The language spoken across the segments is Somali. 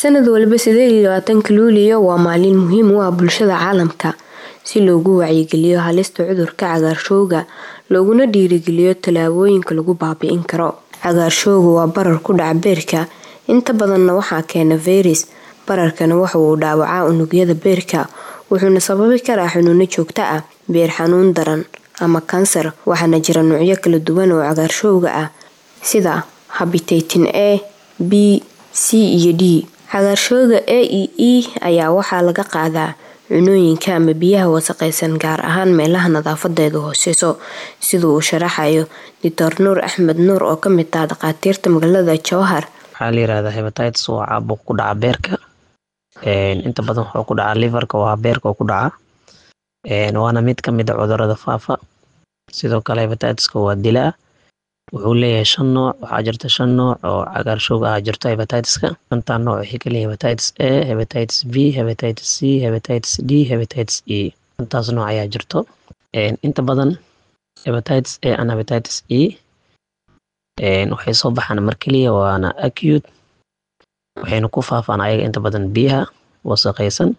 sanad waliba sideed iyo labaatanka luuliyo waa maalin muhiim u ah bulshada caalamka si loogu wacyigeliyo halista cudurka cagaarshowga looguna dhiirigeliyo tallaabooyinka lagu baabi'in karo cagaarshowga waa barar ku dhaca beerka inta badanna waxaa keena fayras bararkana waxa uu dhaawacaa unugyada beerka wuxuuna sababi karaa xanuuno joogto ah beer xanuun daran ama kansar waxaana jira nuucyo kala duwan oo cagaarshowga ah sida habitatin a b c iyo d cagaarshowga a e e ayaa waxaa laga qaadaa cunooyinka ama biyaha wasaqaysan gaar ahaan meelaha nadaafadeedu hooseyso sida uu sharaxayo doctor nuur axmed nuur oo kamid ah dhakhaatiirta magaalada jowhar waxaa la yirahdaa hebatitis waa caabuq ku dhaca beerka inta badan wuxuu ku dhacaa liverka waa beerka ku dhaca waana mid kamid a cudurada faafa sidoo kale hebatitiska waa dilaa wuxuu leeyahay shan nooc waxaa jirta shan nooc oo cagaarshowga ah jirto hebatitiska shantaa nooc waxay kaleeyihin hebatitis a hebatitis b hebatitis c hebatitis d hebatitis e shantaas nooc ayaa jirto inta badan hebatitis a and hebatitis e waxay soo baxaan mar keliya waana acute waxayna ku faafaan ayaga inta badan biyaha wasaqaysan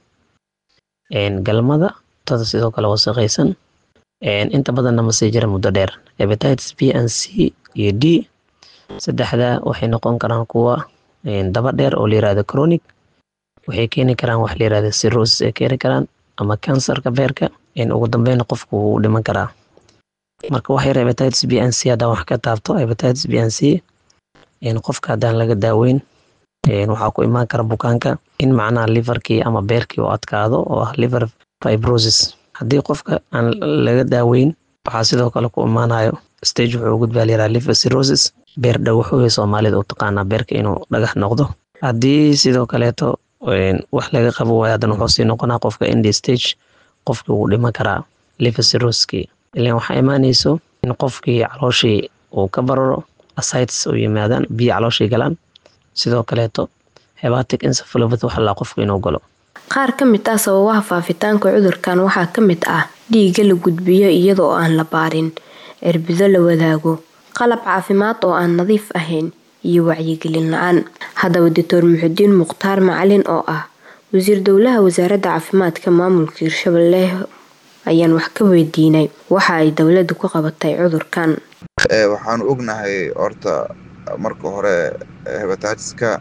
galmada tada sidoo kale wasaqaysan inta badanna ma sii jira muddo dheer hebatitis b and c iyo d saddexda waxay noqon karaan kuwa daba dheer oo la yirahdo chronic waxay keeni karaan wax la yirahdo cirrhosis ay keeni karaan ama kansarka beerka ugu dambeyna qofku wuu dhiman karaa marka wax yar hebatitis b and c haddaan wax ka taabto hebatitis b and c qofka haddaan laga daaweyn waxaa ku imaan kara bukaanka in macnaha liverkii ama beerkii u adkaado oo ah liver fibrosis haddii qofka aan laga daaweyn waxaa sidoo kale ku imaanayo stage wuxuu u gudbaa layiraha liver cirrhosis beer dhagaxooya soomaalida u taqaanaa beerka inuu dhagax noqdo haddii sidoo kaleeto wax laga qabo waayo haddana wuxuu sii noqonaa qofka indi stage qofkii wuu dhiman karaa liver cirrhosiskii ilan waxaa imaanayso in qofkii calooshii uu ka bararo asites u yimaadaan biyo calooshii galaan sidoo kaleeto hebatic encephalopathy waxa laa qofku inuu galo qaar ka mid ah sababaha faafitaanka cudurkan waxaa ka mid ah dhiigga la gudbiyo iyadoo aan la baarin cirbido la wadaago qalab caafimaad oo aan nadiif ahayn iyo wacyigelin la-aan haddaba doctor muxudiin mukhtaar macalin oo ah wasiir dowlaha wasaaradda caafimaadka maamulka hirshabelle ayaan wax ka weydiinay waxa ay dowladdu ku qabatay cudurkan waxaanu ognahay horta marka hore hebatiska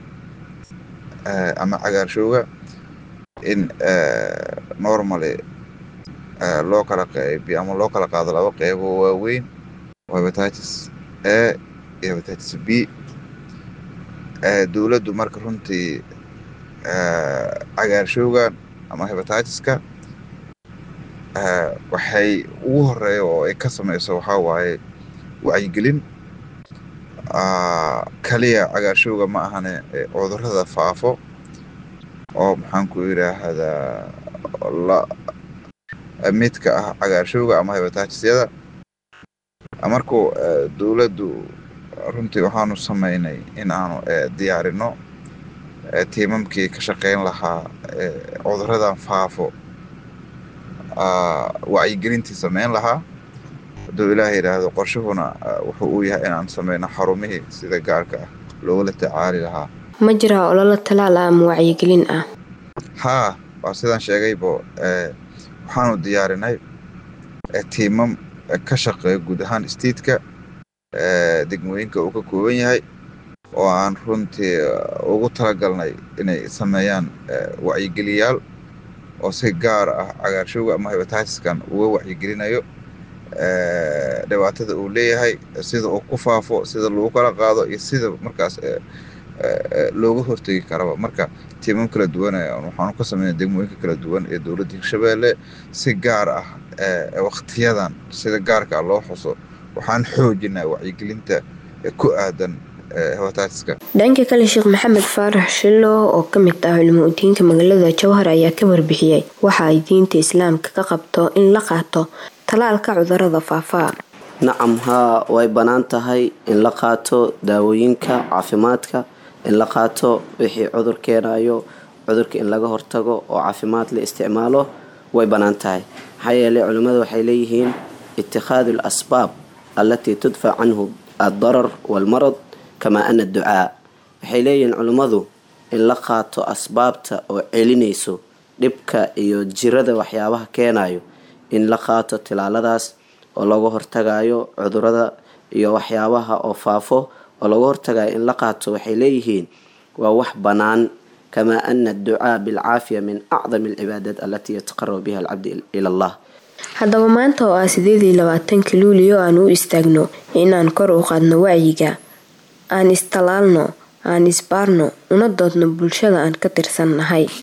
ama cagaarshowga in normally loo kala qeybiyo ama loo kala qaado laba qeybo waaweyn oo hebatitis a iyo hebatitis b dowladdu marka runtii cagaarshowgan ama hebatiska waxay ugu horeeya oo ay ka sameyso waxaa waaye wacyigelin kaliya cagaarshowga ma ahane cudurada faafo oo maxaan ku yidhaahdaa midka ah cagaarshowga ama hebatisyada markuu dowladdu runtii waxaanu sameynay in aanu diyaarino tiimamkii ka shaqeyn lahaa cuduradan faafo wacyigelintii sameyn lahaa hadduu ilaah yidhaahdo qorshuhuna wuxuu uu yahay inaan sameyno xarumihii sida gaarka ah loogula tacaali lahaa ma jiraa ololo talaal ah ama wacyigelin ah haa waa sidaan sheegaybo waxaanu diyaarinay tiimam ka shaqeeya guud ahaan stiidka degmooyinka uu ka kooban yahay oo aan runtii ugu talagalnay inay sameeyaan wacyigeliyaal oo si gaar ah cagaarshowga ama hebatitiskan uga wacyigelinayo dhibaatada uu leeyahay sida uu ku faafo sida lagu kala qaado iyo sida markaas looga hortegi karaba marka tiimam kala duwan waxaanu ka sameynay degmooyinka kala duwan ee dowladda hirshabeelle si gaar ah waktiyadan sida gaarka loo xuso waxaan xoojinaa wacyigelinta ku aadan hebatiska dhanka kale sheekh maxamed faarax shilo oo ka mid ah culimo udiinka magaalada jowhar ayaa ka warbixiyey waxa ay diinta islaamka ka qabto in la qaato talaalka cudurada faafaa nacam haa way bannaan tahay in la qaato daawooyinka caafimaadka in la qaato wixii cudur keenayo cudurka in laga hortago oo caafimaad la isticmaalo way bannaan tahay maxaa yeeley culimmadu waxay leeyihiin itikhaadu al asbaab allatii tudfac canhu addarar waalmarad kamaa ana adducaa waxay leeyihiin culimmadu in la qaato asbaabta oo celinayso dhibka iyo jirada waxyaabaha keenayo in la qaato tilaaladaas oo laga hortagayo cudurada iyo waxyaabaha oo faafo oo laga hortagayo in la qaato waxay leeyihiin waa wax bannaan kamaa ana adducaa bilcaafiya min acdami alcibaadaat alatii yataqarabu biha alcabdi ila allah haddaba maanta oo ah sideed iyo labaatanka luuliyo aan u istaagno inaan kor u qaadno wacyiga aan istalaalno aan isbaarno una doodno bulshada aan ka tirsan nahay